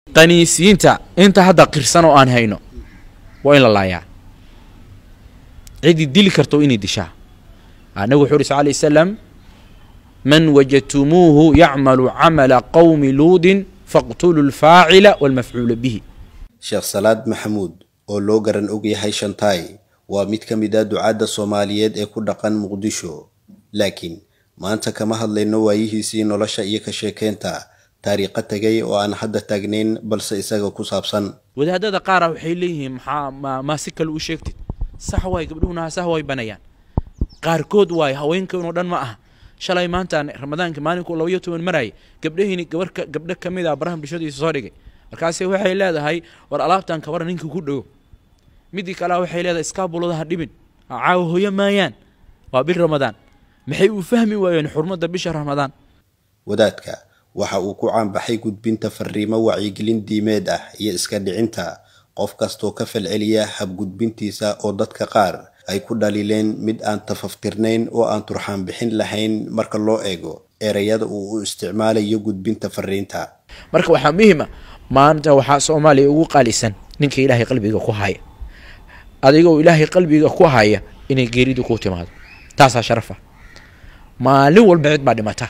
qaniisiinta inta hadda qirsan oo aan hayno waa in la laayaa ciddii dili karto inay dishaa nabigu wuxuu uri sal lay slam man wajadtumuuhu yacmalu camala qowmi luudin faqtuluu lfaacila walmafcuula bihi sheekh salaad maxamuud oo loo garan og yahay shantaay waa mid ka mid ah ducaadda soomaaliyeed ee ku dhaqan muqdisho laakiin maanta kama hadlayno waayihiisii nolosha iyo ka sheekeynta taariikho tegay oo aan hadda taagnayn balse isaga ku saabsan wadaadada qaara waxay leeyihiin maxaa ma maa si kale u sheegtid sax waay gabdhuhuna sax way banayaan qaarkood waay haweenkanoo dhan ma aha shalay maantaan ramadaanka maalinku labaiyo toban marayay gabdhahiini gabarka gabdho ka mid ah baraha bulshadiisa soo dhigay markaasi waxay leedahay war alaabtan kabara ninka ku dhowo midii kalea waxay leedahay iskaabulada ha dhibin caawa hoyo maayaan waa bil ramadaan maxay u fahmi waayeen xurmadda bisha ramadaan wadaadka waxa uu ku caanbaxay gudbinta fariimo wacyigelin diimeed ah iyo iska dhicinta qof kastoo ka falceliya habgudbintiisa oo dadka qaar ay ku dhaliileen mid aan tafaftirnayn oo aan turxaan bixin lahayn marka loo eego ereyada uu u isticmaalayo gudbinta fariinta marka waxaa muhiima maanta waxaa soomaaliya ugu qaalisan ninka ilaahay qalbiga ku haya adigoo ilaahay qalbiga ku haya inay geeridu ku timaado taasaa sharafa maalin walba cid baa dhimata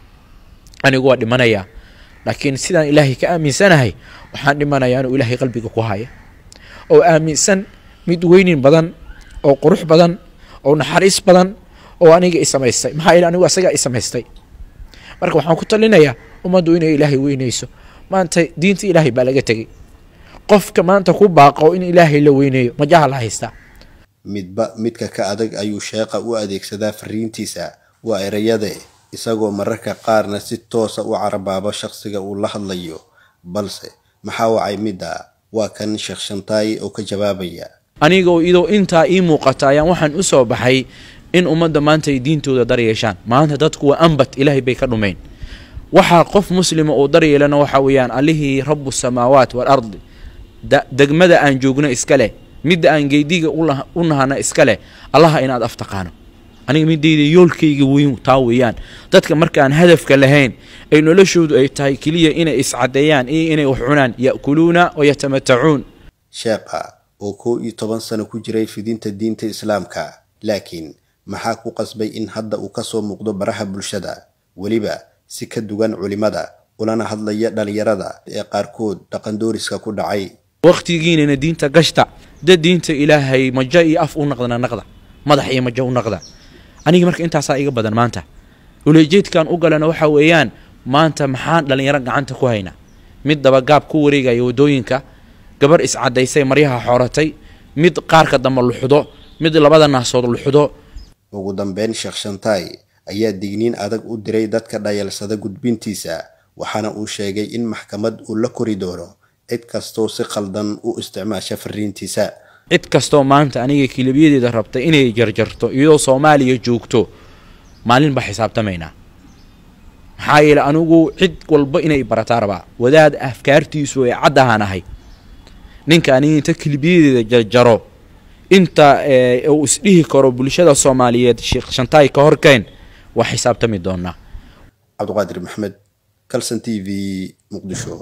anigu waa dhimanayaa laakiin sidaan ilaahay ka aaminsanahay waxaan dhimanayaa inuu ilaahay qalbiga ku haya oo aaminsan mid weynin badan oo qurux badan oo naxariis badan oo aniga i samaystay maxaa yeele anigu asagaa i samaystay marka waxaan ku talinayaa ummaddu inay ilaahay weyneyso maanta diinta ilaahay baa laga tegey qofka maanta ku baaqo in ilaahay la weyneeyo majaha la haystaa midba midka ka adag ayuu sheeqa u adeegsadaa fariintiisa waa ereyade isagoo mararka qaarna si toosa u carabaabo shaqsiga uu la hadlayo balse maxaa wacay midda waa kan sheekh shantaay oo ka jawaabaya anigoo idoo intaa ii muuqata ayaan waxaan u soo baxay in ummadda maanta ay diintooda dar yeeshaan maanta dadku waa ambat ilaahay bay ka dhumayn waxaa qof muslima uu dar yeelana waxa weeyaan allihii rabu samaawaat waalardi degmada aan joogno iska leh midda aan geediga u nahana iska leh allaha inaad af taqaano aniga midayda yoolkayga weyn taa weeyaan dadka markaan hadafka lahayn ay noloshoodu ay tahay keliya inay iscadeeyaan iyo inay wax cunaan ya'kuluuna wayatamatacuun sheekha oo kow iyo toban sano ku jiray fidinta diinta islaamka laakiin maxaa ku qasbay in hadda uu ka soo muuqdo baraha bulshada weliba si ka duwan culimmada ulana hadlaya dhallinyarada ee qaarkood dhaqandooriska ku dhacay wakhtigiinana diinta gashta dad diinta ilaahay majo iyo af u naqdana naqda madax iyo majo u naqda aniga marka intaasaa iga badan maanta ulejeedkan u galana waxa weeyaan maanta maxaan dhallinyaro gacanta ku haynaa mid dabagaab ku wareegaya waddooyinka gabar iscadaysay maryaha xooratay mid qaarka dambe luxdo mid labada naasood luxdo ugu dambeyn sheekh shantaay ayaa digniin adag u diray dadka dhayalsada gudbintiisa waxaana uu sheegay in maxkamad uu la kori doono cid kastoo si khaldan u isticmaasha fariintiisa cid kastoo maanta aniga kilibyadeeda rabta inay jarjarto iyadoo soomaaliya joogto maalin baa xisaabtamaynaa maxaa yeele anigu cid walba inay barataa rabaa wadaad afkaartiisu ay cadd ahaan ahay ninka aniga inta kilibyadeeda jarjaro inta uu isdhihi karo bulshada soomaaliyeed sheekh shantaay ka horkeen waa xisaabtami doonaa cabdiqaadir maxmed calson t v muqdisho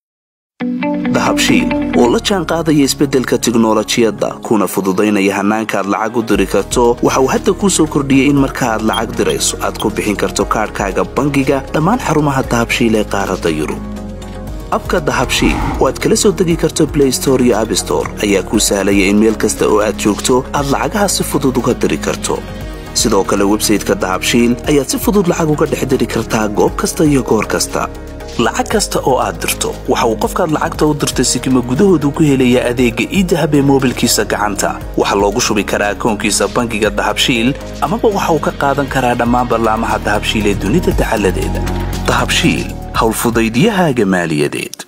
dahabshiil oo la jaan qaadaya isbeddelka tiknolojiyadda kuna fududaynaya hannaanka aad lacag u diri karto waxa uu hadda kuu soo kordhiyey in marka aad lacag dirayso aad ku bixin karto kaadhkaaga bangiga dhammaan xarumaha dahabshiil ee qaaradda yurub abka dahabshiil oo aad kala soo degi karto blay store iyo abstore ayaa kuu sahlaya in meel kasta oo aad joogto aad lacagaha si fudud uga diri karto sidoo kale websayteka dahabshiil ayaad si fudud lacag uga dhex diri kartaa goob kasta iyo goor kasta lacag kasta oo aad dirto waxa uu qofkaad lacagta u dirtay sikima gudahoodu ku helayaa adeegga iidahab ee moobilkiisa gacanta waxaa loogu shubi karaa akoonkiisa bangiga dahabshiil amaba waxa uu ka qaadan karaa dhammaan ballaamaha dahabshiil ee dunida dacaladeeda dahabshiil howlfudaydyahaaga maaliyadeed